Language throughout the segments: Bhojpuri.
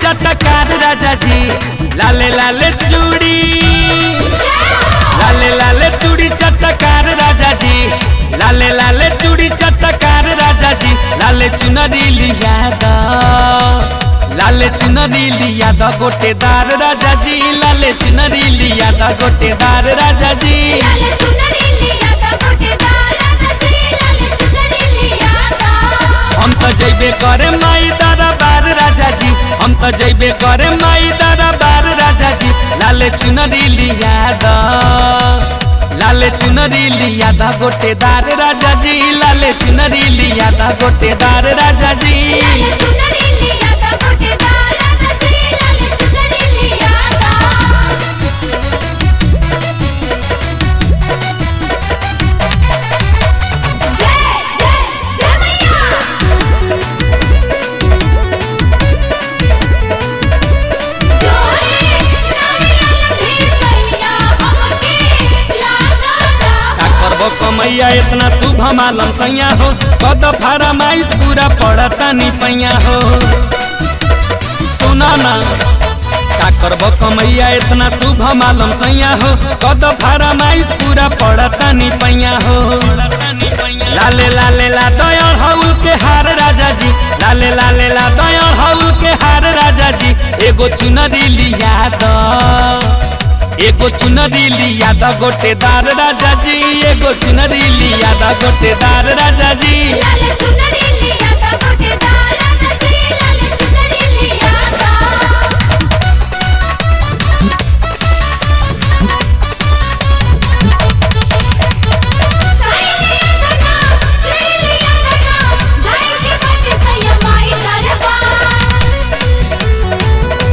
चटकार राजा जी लाले लाले चूड़ी लाले लाले चूड़ी चटकार राजा जी लाले लाले चूड़ी चटकार राजा जी लाले चुनरी लिया द लाले चुनरी लिया द गोटेदार राजा जी लाले चुनरी लिया द गोटेदार राजा जी लाले चुनरी लिया ता गोटेदार राजा जी लाले चुनरी लिया ता हम तो जैबे करे माई दादा बार राजा जी हम तो जैबे करे माई दादा बार राजा जी लाले चुनरी लिया द लाले चुनरी लिया द गोटेदार राजा जी लाले चुनरी लिया द गोटेदार राजा जी लाले चुनरी लिया ता गोटेदार राजा जी लाले चुनरी लिया ता जय जय जय मैया जोरे नारियल भी सैया हमके लागा का करबो कमैया इतना शुभ मालम सैया हो कद फरमाइश पूरा पड़ता नी पैया हो सुना ना का करबो कमैया इतना शुभ मालम सैया हो कद फरमाइश पूरा पड़ता नी पैया हो लाले लाले ला दयाल हउल के हार राजा जी लाले लाले ला दयाल हउल के हार राजा जी एगो चुनरी लिया द एगो चुनरी लिया द गोटेदार राजा जी एगो चुनरी लिया द गोटेदार राजा जी लाले चुनरी लिया ता गोटेदार राजा जी लाले चुनरी लिया ता साई लिया ता चुनरी लिया ता जाई के बाटे सैया माई दरबार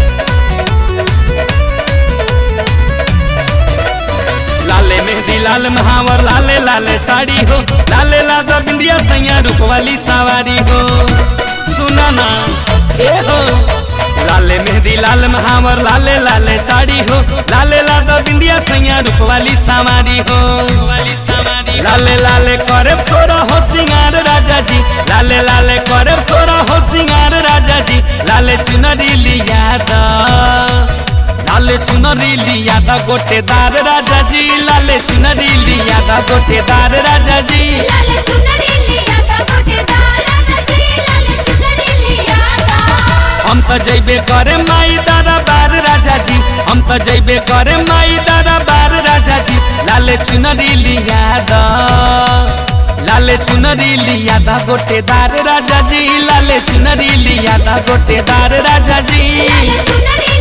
लाले मेहंदी लाल महावर लाले लाले साड़ी हो लाले लादा बिंदिया सैया रूप वाली सवारी हो सुना ना ए हो लाले मेहंदी लाल महावर लाले लाले साड़ी हो लाले लादा बिंदिया सैया रूप वाली सवारी हो लाले लाले करे सोरा हो सिंगार राजा जी लाले लाले करे सोरा हो सिंगार राजा जी लाले चुनरी लिया दा लाले चुनरी लिया दा गोटेदार राजा जी लाले चुनरी लिया दा गोटेदार राजा जी लाले चुनरी लिया ता गोटेदार राजा जी लाले चुनरी लिया ता हम तो जैबे करे माई दादा बार राजा जी हम तो जैबे करे माई दादा बार राजा जी लाले चुनरी लिया दा लाले चुनरी लिया दा गोटेदार राजा जी लाले चुनरी लिया दा गोटेदार राजा जी लाले चुनरी